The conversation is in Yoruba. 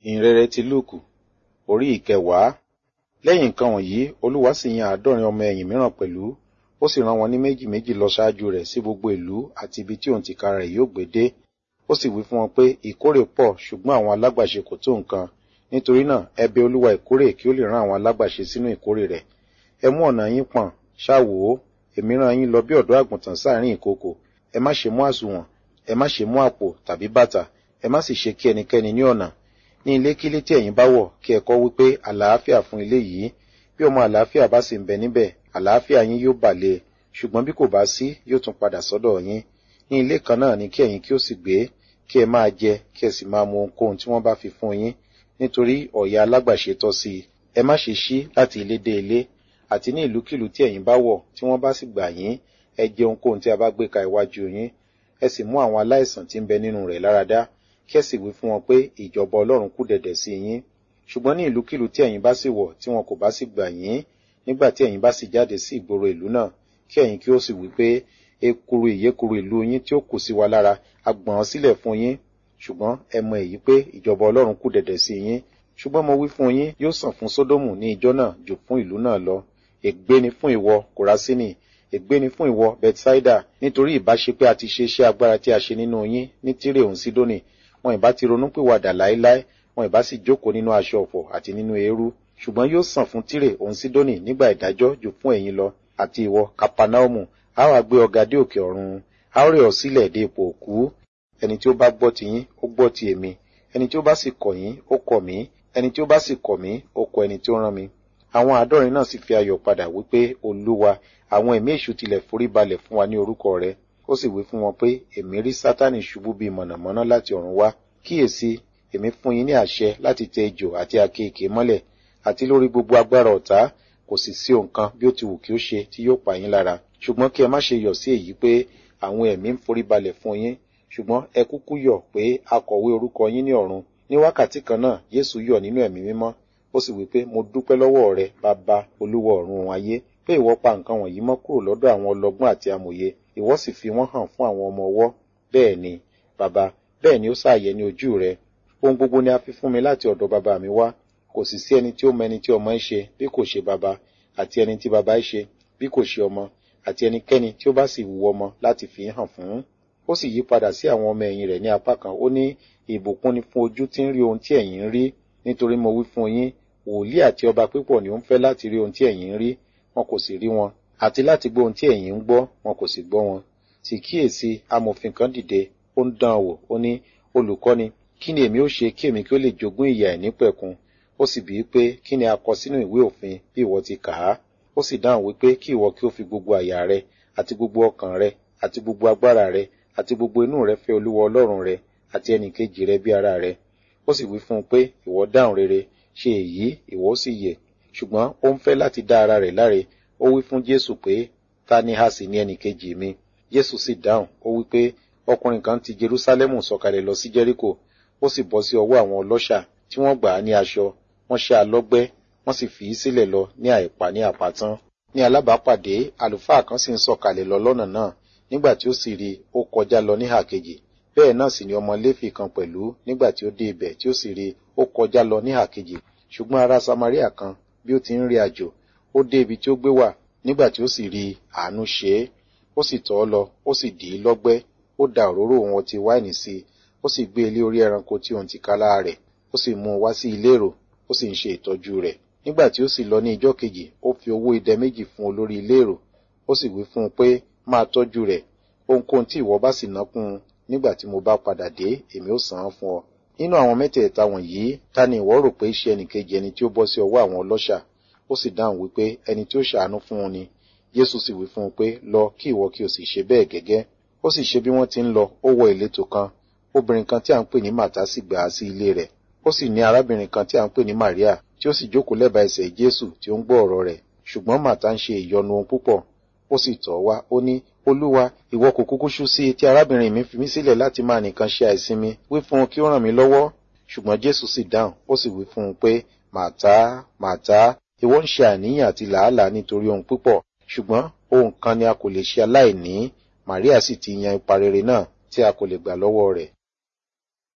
ìhìnrere ti lúùkù orí ìkẹwàá lẹ́yìn nǹkan wọ̀nyí olúwa sì yan àádọ́rin ọmọ ẹ̀yìn mìíràn pẹ̀lú ó sì rán wọn ní méjì méjì lọ ṣáájú rẹ̀ sí gbogbo ìlú àti ibi tí òun tìkára rẹ̀ yóò gbé dé ó sì wí fún wọn pé ìkórè pọ̀ ṣùgbọ́n àwọn alágbàṣe kò tó nǹkan nítorí náà ẹ bẹ̀ olúwa ìkórè kí ó lè rán àwọn alágbàṣe sínú ìkórè rẹ̀ ẹ mú ọ̀nà yín pọ̀n ṣáà wò ó èmi rán yín lọ bí ọ̀dọ́ àgùntàn sáàrin ìkookò ẹ má ṣe mú àsùnwọ̀n ẹ má ṣe mú àpò tàbí bàtà ẹ má sì ṣe kí ẹnikẹ́ni ní ọ̀nà ní ilé kílé tí ẹ̀yin bá wọ̀ kí ẹ kọ́ wípé àlàáfíà fún ilé yìí bí ọmọ àlàáfíà bá sì ń bẹ níbẹ̀ àlàáfíà yín yóò bà lé ṣùgbọ́n bí kò bá sí yóò tún padà sọ́dọ̀ yín ní ilé kan náà ni kí ẹ̀yin kí ó sì gbé kí ẹ máa jẹ kí ẹ sì máa mu ohunkóhun tí wọ́n bá fi fún yín nítorí ọ̀yà alágbàṣe tọ́ sí i ẹ má ṣe ṣí láti ilé dé ilé àti ní ìlúkìlú tí ẹ̀yin bá wọ̀ tí wọ́n bá sì gbà yín ẹ jẹ ohunkóhun tí a bá gbé ka iwájú yín ẹ sì mú àwọn aláìsàn tí ń bẹ nínú rẹ̀ láradá kí ẹ sì wí fún wọn pé ìjọba ọlọ́run kù dẹ̀dẹ̀ sí yín ṣùgbọ́n ní ìlúkìlú tí ẹ̀yin bá sì wọ̀ tí wọn kò bá sì gbà yín nígbà tí ẹ̀yin bá sì jáde sí ìgboro ìlú náà kí ẹ̀yin kí ó sì wí pé ekuru ìyékuru ìlú yín tí ó kù sí wa lára a gbọ̀n sílẹ̀ fún yín ṣùgbọ́n ẹ mọ èyí pé ìjọba ọlọ́run kù dẹ̀dẹ̀ sí yín ṣùgbọ́n mo wí fún yín yóò sàn fún sódómù ní ìjọ náà jù fún ìlú náà lọ ègbé ni fún ìwọ kòrásínì ègbé ni fún ìwọ bethsaida nítorí ìbá ṣe pé a ti ṣe iṣẹ́ agbára tí a ṣe nínú yín ní tírè òun sídónì wọn ìbá ti ronú pìwàdà láéláé wọn ìbá sì jókòó nínú aṣọ ọ̀fọ̀ àti nínú eérú ṣùgbọ́n yóò sàn fún tírè òun sídónì nígbà ìdájọ́ jù fún ẹ̀yin lọ àti ìwọ kapanaumu a wá gbé ọ̀gá dé òkè ọ̀run a ó rẹ̀ ọ́ sílẹ̀ dé ipò òkú ẹni tí ó bá gbọ́ ti yín ó gbọ́ ti èmi ẹni tí ó bá sì kọ̀ yín ó kọ̀ mí ẹni tí ó bá sì kọ̀ mí ó kọ̀ ẹni tí ó rán mi àwọn àádọ́rin náà sì fi ayọ̀ padà wípé olúwa àwọn ẹ̀mí èṣù tilẹ̀ forí balẹ̀ fún wa ní orúkọ rẹ ó sì wí fún wọn pé èmi rí sátánì ṣubú bíi mọ̀nàmọ́ná láti ọ̀run wá kíyèsí èmi fún yín ní àṣẹ láti tẹ ejò àti akéèké mọ́lẹ̀ àti lórí gbogbo agbára ọ̀tá kò sì sí nǹkan bí ó ti wù kí ó ṣe tí yóò pa yín lára ṣùgbọ́n kí ẹ má ṣe yọ̀ sí èyí pé àwọn ẹ̀mí ń forí balẹ̀ fún yín ṣùgbọ́n ẹ kúkú yọ̀ pé a kọ̀wé orúkọ yín ní ọ̀run ní wákàtí kan náà Jésù yọ̀ nínú ẹ̀mí mímọ́ ó sì wí pé mo dúpẹ́ lọ́wọ́ rẹ bàbá olúwa ọ̀run ayé pé ìwọ pa nǹkan wọ̀nyí mọ́ kúrò lọ́dọ̀ àwọn ọlọ́gbọ́n àti amòye ìwọ sì fi wọ́n hàn fún àwọn ọmọ ọwọ́ bẹ́ẹ̀ ni bàbá bẹ́ẹ̀ ni ó ṣàyẹ ní ojú rẹ ohun gbogbo ni a fi fún mi láti ọ̀dọ̀ bàbá mi wá kò sì sí ẹni tí ó mọ ẹni tí ọmọ ń ṣe bí kò ṣe bàbá àti ẹni tí bàbá ń ṣe bí kò ṣe ọmọ àti ẹnikẹ́ni tí ó bá sì wu ọmọ láti fi hàn fún ó sì yí padà sí àwọn ọmọ ẹ̀yìn rẹ̀ ní apá kan ó ní ìbùkún ni fún ojú tí ń rí ohun tí ẹ̀yin ń rí nítorí mo wí fún yín wòlíì àti ọba pípọ̀ ni ó ń fẹ́ láti rí ohun tí ẹ̀yin ń rí wọn kò sì rí wọn àti láti gbọ́ ohun tí ẹ̀yin ń gbọ́ wọn kò sì gbọ́ wọn sì kíyèsí amòfin kan dìde ó ń dán wò ó ní olùkọ́ni kí ni èmi ó ṣe kí èmi kí ó lè jogún ìyà ìnípẹ̀kun ó sì bíi pé kí ni a kọ sínú ìwé òfin bí ìwọ ti kà á ó sì dáhùn wípé kí ìwọ kí ó fi gbogbo àyà rẹ àti gbogbo ọkàn rẹ àti gbogbo agbára rẹ àti gbogbo inú rẹ fẹ́ olúwa ọlọ́run rẹ àti ẹnìkejì rẹ bí ara rẹ ó sì wí fún un pé ìwọ dáhùn rere ṣe èyí ìwọ ó sì yè ṣùgbọ́n ó ń fẹ́ láti dá ara rẹ̀ láre ó wí fún jésù pé ta ni a sì ní ẹnìkejì mi jésù sì dáhùn ó wí pé ọkùnrin kan ti jerúsálẹ́mù sọ̀kalẹ̀ lọ sí jẹ́ríkò ó sì bọ́ sí ọwọ́ àwọn ọlọ́ṣà tí wọ́n gbà á ní aṣọ wọ́n ṣe alọ́gbẹ́ wọ́n sì fi í sílẹ̀ lọ ní àìpa ní àpàtán ní alábàápàdé àlùfáà kan sì ń sọ̀kalẹ̀ lọ lọ́nà náà nígbà tí ó sì rí ó kọjá lọ níhà kejì bẹ́ẹ̀ náà sì ni ọmọ léfì kan pẹ̀lú nígbà tí ó dé ibẹ̀ tí ó sì rí ó kọjá lọ níhà kejì ṣùgbọ́n ará samaria kan bí ó ti ń rí àjò ó dé ibi tí ó gbé wà nígbà tí ó sì rí àánú ṣe é ó sì tọ́ ọ lọ ó sì dì í lọ́gbẹ́ ó da òróró òun ọtí wáìnì sí i ó sì gbé ilé orí ẹranko tí òun ti ká lára rẹ̀ ó sì mú un wá sí ilé èrò ó sì ń ṣe ìtọ́jú rẹ̀ nígbà tí ó sì lọ ní ijọ́ kejì ó fi owó idẹ méjì fún olórí ilé èrò ó sì wí fún un pé máa tọ́jú rẹ̀ ohunkóhun tí ìwọ bá sì ná kún un nígbà tí mo bá padà dé èmi ó san án fún ọ nínú àwọn mẹ́tẹ̀ẹ̀ta wọ̀nyí ta ni ìwọ rò pé iṣẹ́ ẹnìkejì ẹni tí ó bọ́ sí ọwọ́ àwọn ọlọ́ṣà ó sì dáhùn wípé ẹni tí ó ṣàánú fún un ni Jésù sì wí fún un pé lọ kí ìwọ kí o sì ṣe bẹ́ẹ̀ gẹ́gẹ́ ó sì ṣe bí wọ́n ti ń lọ ó wọ ìletò kan obìnrin kan tí à ń pè ní Màtá sì gbà á sí ilé rẹ̀ ó sì ní arábìnrin kan tí à ń pè ní Màríà tí ó sì jókòó lẹ́bàá ẹsẹ̀ Jésù tí ó ń gbọ́ ọ̀rọ̀ rẹ̀ ṣùgbọ́n Màtá ń ṣe ìyọnu ohun púpọ̀ ó sì tọ̀ wá ó ní olúwa ìwọ kò kúkú ṣú sí tí arábìnrin mi fi mí sílẹ̀ láti máa nìkan ṣe àìsinmi wí fún un kí ó ràn mí lọ́wọ́ ṣùgbọ́n Jésù sì dáhùn ó sì wí fún un pé Màtá Màtá ìwọ ń ṣe àníyàn àti làálàá nítorí ohun púpọ̀ ṣùgbọ́n ohun kan ni a kò lè ṣe aláìní Màríà sì ti yan ipa rere náà tí a kò lè gbà lọ́wọ́ rẹ̀